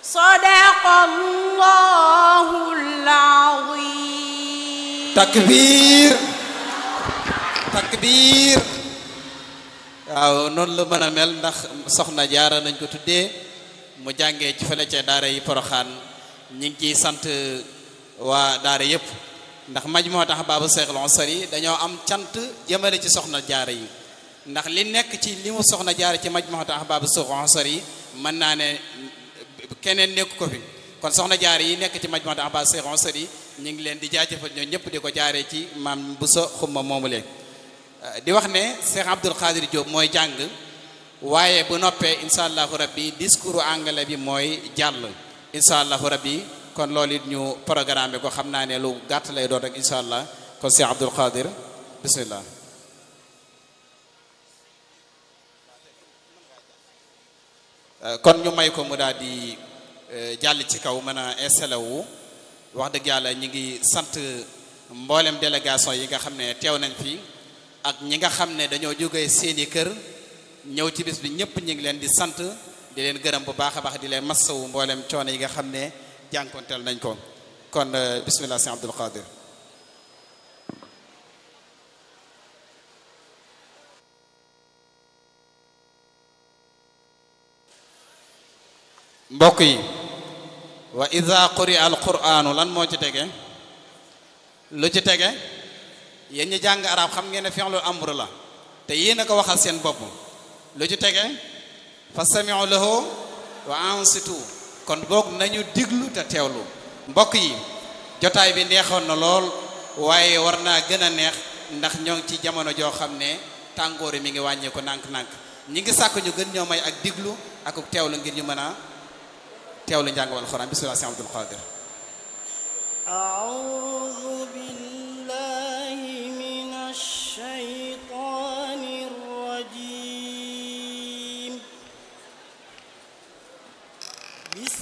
sadaqallahul azim takbir takbir waaw noonu la mën a mel ndax soxna jaara nañ ko tuddee mu jàngee ci fële ca daara yi poroxaan ñi ngi ciy sant waa daara yëpp ndax maj moo tax baabu Seexul Ansari dañoo am cant jëmale ci soxna jaara yi ndax li nekk ci li mu soxna jaara ci maj moo tax baabu Seexul Ansari mën naa ne keneen nekk ko fi kon soxna jaara yi nekk ci maj moo tax baabu Seexul Ansari ñu ngi leen di jaajëfal ñoo ñëpp di ko jaaree ci maam bu sa xumma moomu leen di wax ne Cheikh Abdoul Khadir Diop mooy jàng waaye bu noppee incha allahu rabbi discours anglais bi mooy jàll incha allahu rabbi kon loolu it ñu programme bi ko xam naa ne lu gàtt lay doon rek incha allah kon Cheikh Abdoul Khadir bismillah kon ñu may ko mu daal di jàll ci kaw mën a installé wu wax dëgg yàlla ñi ngi sant mboolem délégation yi nga xam ne teew nañ fi ak ñi nga xam ne dañoo jógee seeni kër ñëw ci bis bi ñëpp ñu ngi leen di sant di leen gërëm bu baax a baax di leen massawu mboolem coono yi nga xam ne jànkonteel nañ ko kon bismillah sëñ Abdul Qadir mbokk yi wa ida quri'a al quranu lan moo ci tege lu ci tege yéen ñi jàng arab xam ngeen ne fi'lul amr la te yéen a ko waxal seen bopp lu ci tege fastami'u lahu wa ansitu kon boog nañu diglu te teewlu mbokk yi jotaay bi neexoon na lool waaye war naa gën a neex ndax ñoo ngi ci jamono joo xam ne tàngoori mi ngi wàññeeku nànk-nànk ñi ngi sàkk ñu gën ñoo may ak diglu ak teewlu ngir ñu mën a teewlu njàng wal Alxuraan bismillah Sëñ Abdul Qadir a'udhu billahi minash shaytanir rajim